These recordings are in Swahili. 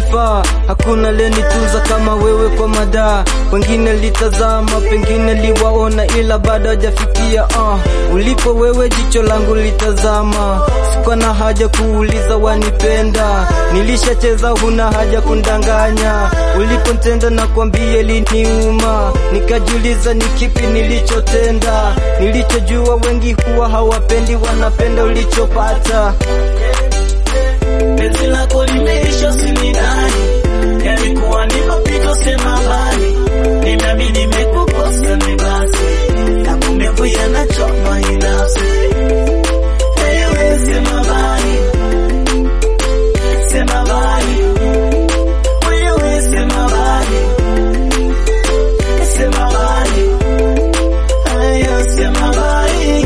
umenifaa, hakuna lenitunza kama wewe kwa madaa. Wengine litazama, pengine liwaona, ila bado hajafikia uh. Ulipo wewe jicho langu litazama, sikuwa na haja kuuliza wanipenda, nilishacheza, huna haja kundanganya. Ulipontenda na kwambia liniuma, nikajiuliza ni kipi nilichotenda. Nilichojua wengi huwa hawapendi, wanapenda ulichopata. Penzi lako limeisha usinidhani, yalikuwa ni mapito sema bali, nimeamini nimekukosa ni basi, na kumbe kuya nachoma hii nafsi. Ewe sema bali, sema bali, wewe sema bali, sema bali, ayo sema bali,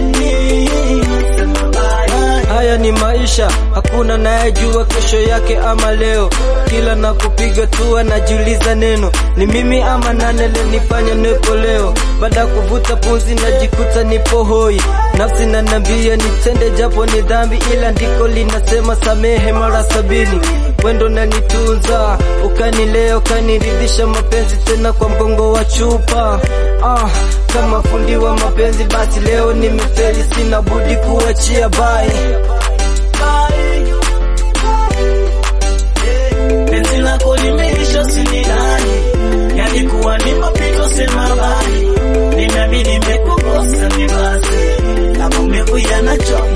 sema bali. Haya ni maisha, hakuna nayejua kesho yake ama leo. Kila nakupiga tua najiuliza neno ni mimi ama nane lenifanya nipo leo. Baada ya kuvuta pumzi najikuta nipo hoi, nafsi nanambia nitende japo ni dhambi, ila ndiko linasema samehe mara sabini. Wendo nanitunza ukanilea ukaniridhisha mapenzi tena kwa mgongo wa chupa ah, kama fundi wa mapenzi basi leo nimefeli, sina budi kuachia bye. Penzi lako limeisha usinidhani, yalikuwa ni mapito sema bali, nimeamini nimekukosa ni basi, na maumivu yanachoma